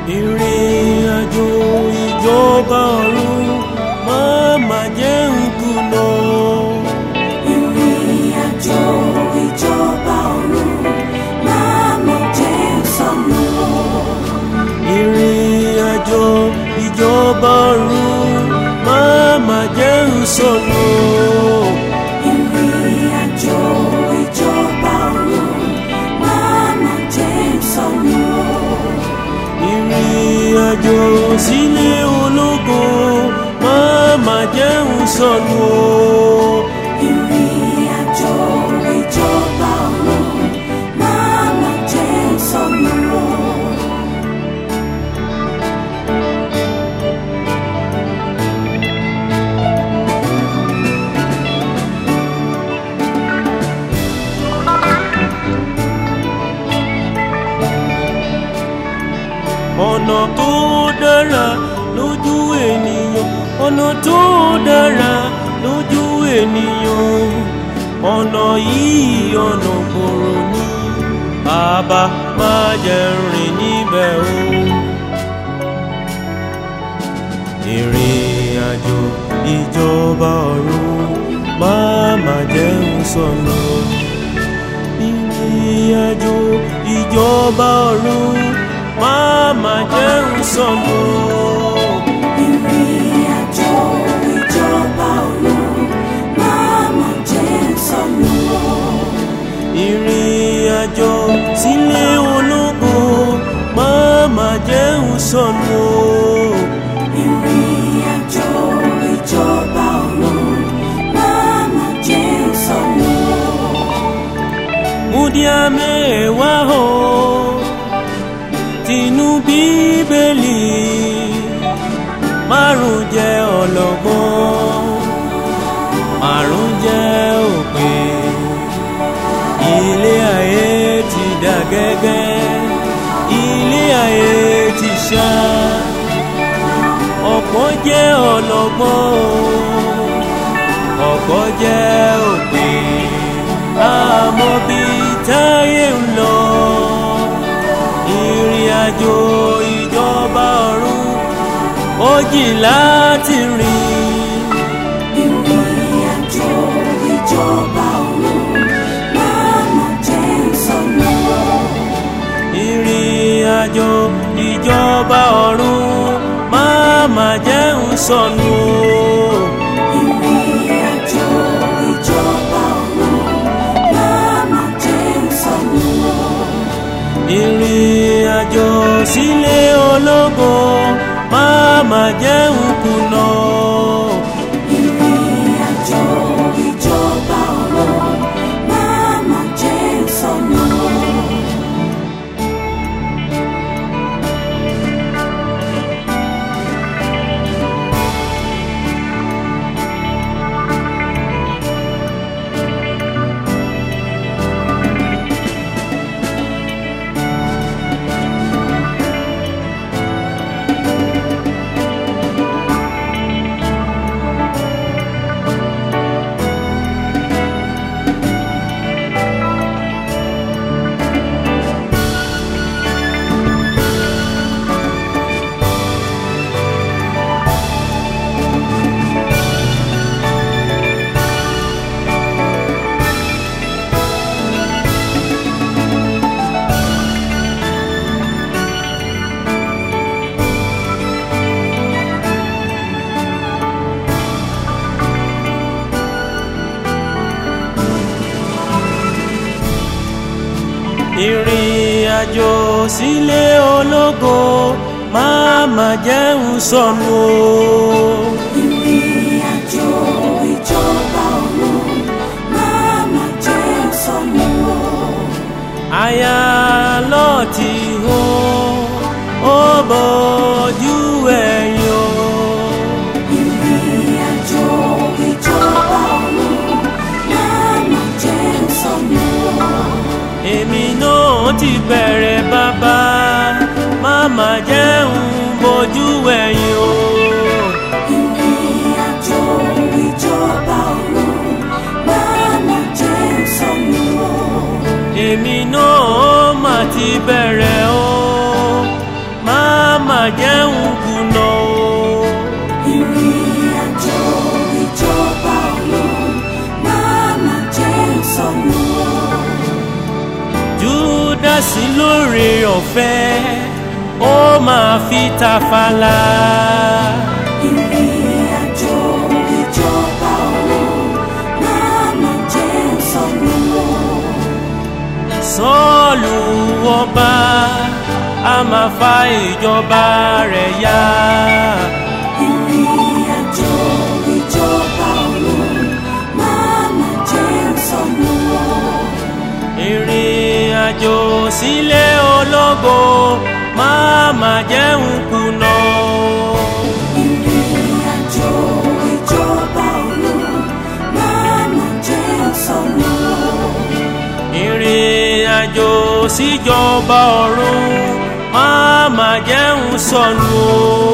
ìrìn àjò ìjọba ọ̀run máa má jẹ́ ń kùnà. ìrìn àjò ìjọba ọ̀run máa mọ̀ jẹ́ sọnù. ìrìn àjò ìjọba ọ̀run máa má jẹ́ ń sọnù. ìrìn àjò ìjọba ọ̀run máa mọ̀ jẹ́ sọnù. ìrìn àjò sílé ológo máa má jẹ́ ń sọnù. ìrìn àjò ìjọba ọ̀run máa mọ̀ jẹ́ sọnù. ọ̀nà tó dára lójú ènìyàn ọ̀nà tó dára lójú ènìyàn ọ̀nà yìí ọ̀nà gbòòrò ní bàbá má jẹ́ rìn níbẹ̀ o. ìrìn àjò ìjọba ọ̀run má má jẹ́ ń sọnù. ìrìn àjò ìjọba ọ̀run má má jẹ́ ń sọnù. ìrìn àjò ìjọba ọ̀run máa mọ̀ jẹ́ sọnù. ìrìn àjò sílé ológo má má jẹ́ ń sọnù. ìrìn àjò ìjọba ọ̀run máa mọ̀ jẹ́ sọnù. múdíá mẹ́wàá o tinú bíbélì márùn jẹ́ ọlọ́gbọ́n márùn jẹ́ òpin ilé ayé ti dà gẹ́gẹ́ ilé ayé ti ṣá ọ̀pọ̀ jẹ́ ọlọ́gbọ́n o ọ̀pọ̀ jẹ́ òpin àmọ́ bí táyé ń lọ ìrìn àjò ìjọba ọ̀run ó jìn láti rìn ìrìn àjò ìjọba ọ̀run máa mọ̀ jẹ́ sọnù. ìrìn àjò ìjọba ọ̀run má má jẹ́ ń sọnù ìrìn àjò ìjọba ọ̀run máa mọ̀ jẹ́ sọnù. ìrìn àjò sílé ológo má má jẹ́ ń kùnà. ìrìn àjò ìjọba ọ̀run máa mọ̀ jẹ́ sọnù. ìrìn àjò sílé ológo má má jẹ́ ń sọnù o. ìrìn àjò ìjọba ọ̀run máa mọ̀ jẹ́ sọnù. aya lọ́ọ̀tì o ó bọ́jú ẹ̀yìn o. ìrìn àjò ìjọba ọ̀run máa mọ̀ jẹ́ sọnù. èmi náà ti bẹ̀rẹ̀ bàbá má má jẹ́ ń bójú ẹ̀yìn o. ìrìn má jẹun kùnà o. ìrìn àjò ìjọba ọ̀run máa má jẹ́ sọnù o. júdásì lóore ọ̀fẹ́ ó máa fi tafàlà. ìrìn àjò ìjọba ọ̀run máa má jẹ́ sọnù o. sọ́ọ̀lù ọba a máa fa ìjọba rẹ̀ yá. ìrìn àjò ìjọba ọ̀run máa má jẹ́ sọnù o. ìrìn àjò sílé ológo máa má jẹun kùnà. ìrìn àjò ìjọba ọ̀run máa má jẹ́ sọnù o. ìrìn àjò síjọba ọ̀run máa má jẹun sọnù o.